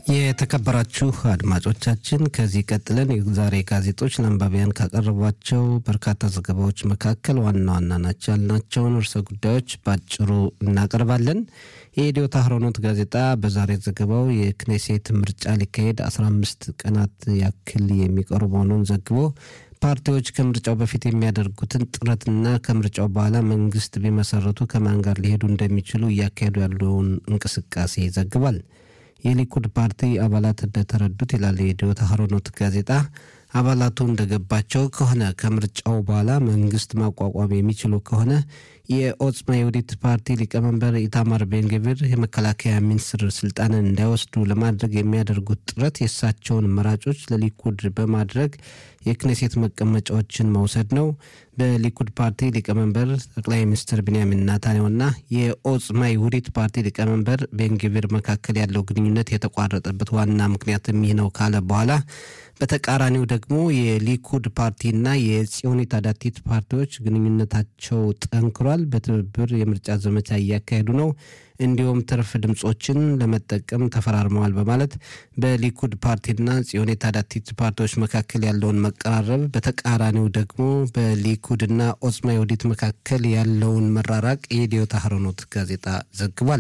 የተከበራችሁ አድማጮቻችን ከዚህ ቀጥለን የዛሬ ጋዜጦች ለአንባቢያን ካቀረቧቸው በርካታ ዘገባዎች መካከል ዋና ዋና ናቸው ያልናቸውን ርዕሰ ጉዳዮች ባጭሩ እናቀርባለን። የኢትዮ ታህሮኖት ጋዜጣ በዛሬ ዘገባው የክኔሴት ምርጫ ሊካሄድ 15 ቀናት ያክል የሚቀሩ መሆኑን ዘግቦ ፓርቲዎች ከምርጫው በፊት የሚያደርጉትን ጥረትና ከምርጫው በኋላ መንግስት ቢመሰረቱ ከማን ጋር ሊሄዱ እንደሚችሉ እያካሄዱ ያለውን እንቅስቃሴ ይዘግባል። የሊኩድ ፓርቲ አባላት እንደተረዱት ይላል የኢትዮ ታህሮኖት ጋዜጣ አባላቱ እንደገባቸው ከሆነ ከምርጫው በኋላ መንግስት ማቋቋም የሚችሉ ከሆነ የኦጽማ የውዲት ፓርቲ ሊቀመንበር ኢታማር ቤንግቪር የመከላከያ ሚኒስትር ስልጣንን እንዳይወስዱ ለማድረግ የሚያደርጉት ጥረት የእሳቸውን መራጮች ለሊኩድ በማድረግ የክኔሴት መቀመጫዎችን መውሰድ ነው። በሊኩድ ፓርቲ ሊቀመንበር ጠቅላይ ሚኒስትር ቢንያሚን ናታንያሁና የኦጽማ ይሁዲት ፓርቲ ሊቀመንበር ቤንግቪር መካከል ያለው ግንኙነት የተቋረጠበት ዋና ምክንያትም ይህ ነው ካለ በኋላ በተቃራኒው ደግሞ የሊኩድ ፓርቲና የጽዮኒት አዳቲት ፓርቲዎች ግንኙነታቸው ጠንክሯል። በትብብር የምርጫ ዘመቻ እያካሄዱ ነው። እንዲሁም ትርፍ ድምፆችን ለመጠቀም ተፈራርመዋል በማለት በሊኩድ ፓርቲና ጽዮኒት አዳቲት ፓርቲዎች መካከል ያለውን መቀራረብ፣ በተቃራኒው ደግሞ በሊኩድና ኦጽማ ይሁዲት መካከል ያለውን መራራቅ የኢትዮ ታህሮኖት ጋዜጣ ዘግቧል።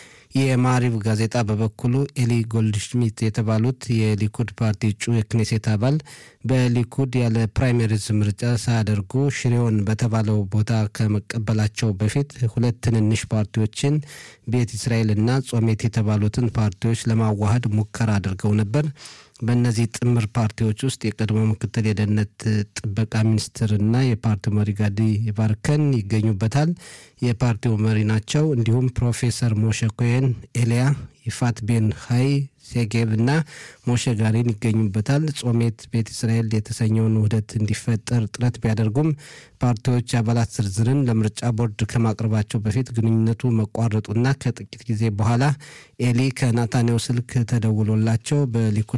የማሪቭ ጋዜጣ በበኩሉ ኤሊ ጎልድሽሚት የተባሉት የሊኩድ ፓርቲ እጩ የክኔሴት አባል በሊኩድ ያለ ፕራይመሪዝ ምርጫ ሳያደርጉ ሽሬውን በተባለው ቦታ ከመቀበላቸው በፊት ሁለት ትንንሽ ፓርቲዎችን ቤት እስራኤልና ጾሜት የተባሉትን ፓርቲዎች ለማዋሃድ ሙከራ አድርገው ነበር። በእነዚህ ጥምር ፓርቲዎች ውስጥ የቀድሞ ምክትል የደህንነት ጥበቃ ሚኒስትርና የፓርቲው መሪ ጋዲ ባርከን ይገኙበታል። የፓርቲው መሪ ናቸው። እንዲሁም ፕሮፌሰር ሞሸ ኮሄን፣ ኤልያ ይፋት ቤን ሀይ ሴጌብ እና ሞሸ ጋሪን ይገኙበታል። ጾሜት ቤት እስራኤል የተሰኘውን ውህደት እንዲፈጠር ጥረት ቢያደርጉም ፓርቲዎች አባላት ዝርዝርን ለምርጫ ቦርድ ከማቅረባቸው በፊት ግንኙነቱ መቋረጡና ከጥቂት ጊዜ በኋላ ኤሊ ከናታንያሁ ስልክ ተደውሎላቸው በሊኩድ